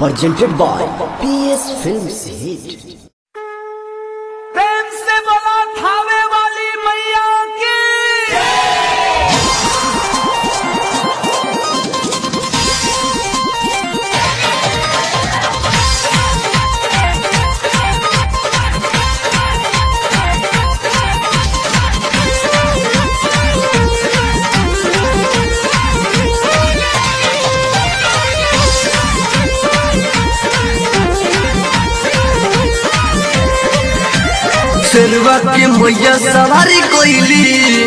presented by PS Films Hit. प्रेम से बोला थावे वाली मैया की शेरवा के मैया सवारी कोइली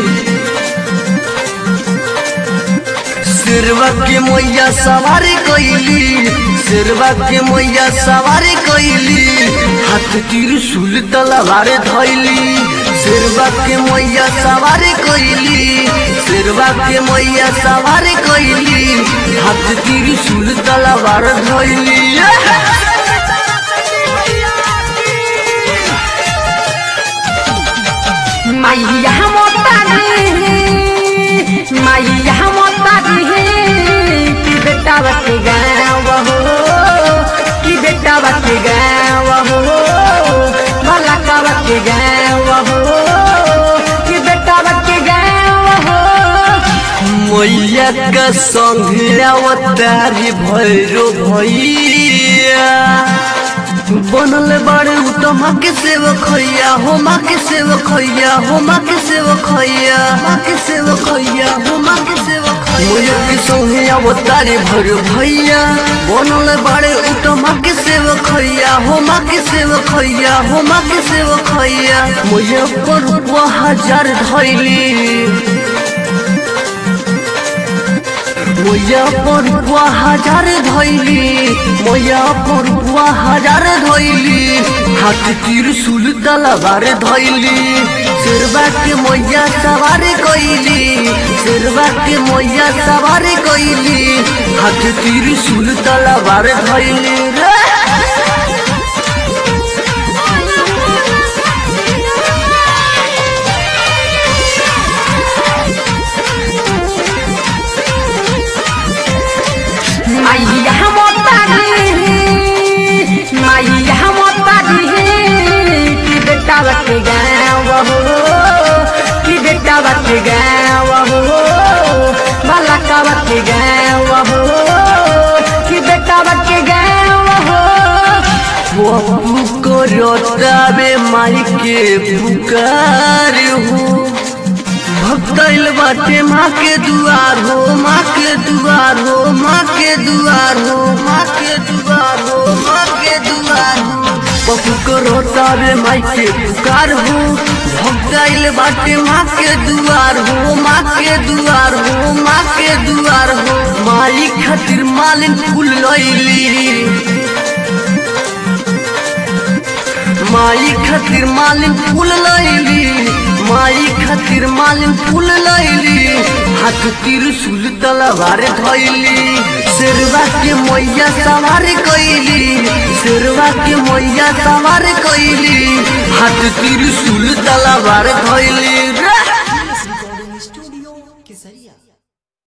शेरवा के मैया सवारी कोइली शेरवा के मैया सवारी कोइली हाथ त्रिशूल तलवार धइली शेरवा के मैया सवारी कोइली शेरवा के मैया सवारी कोइली हाथ त्रिशूल तलवार धइली मैया मोतारी मैया मोतारी कि बेटा बच गाँव हो कि बेटा बच गाँव हो भला का बच गाँव हो कि बेटा बच गाँव हो मैया का संग अवतारी भैरो भैया बनल बड़े तो माँ के सेवक खैया हो माँ के सेवक खैया हो माँ के सेवक खैया माँ के सेवक खैया हो माँ के सेवक मैया के संग अवतारी भैरो भैया बनल बड़े तो माँ के सेवक खैया हो माँ के सेवक खैया हो माँ के सेवक खैया मैया पर हजार धैली मोया पर बुआ हजार धैली मोया पर बुआ हजार धैली हाथ त्रिशूल तलवार धैली शेरवा के मैया सवार कैली शेरवा के मैया सवार कैली हाथ त्रिशूल तलवार धैली रे मैया मोतारी मैया मोतारी कि बेटा बच गाँव हो कि बेटा बच गाँव हो भला का बच गाँव हो कि बेटा बच गाँव हो बबू को रोतावे माई के पुकार हो भक्तैल बाटे माँ के दुआर हो माँ के दुआर हो माँ के दुआर हो माँ के दुआर हो माँ के दुआर हो बबू को रोतावे माई के पुकार हो भक्तैल बाटे माँ के दुआर हो माँ के दुआर हो माँ के दुआर हो माई खातिर मालिन फूल लैली माई खातिर मालिन फूल लैली माई खातिर मालिन फूल लैली हाथ त्रिशूल तलवार धैली शेरवा के मैया सवार कैली शेरवा के मैया सवार कैली हाथ त्रिशूल तलवार धैली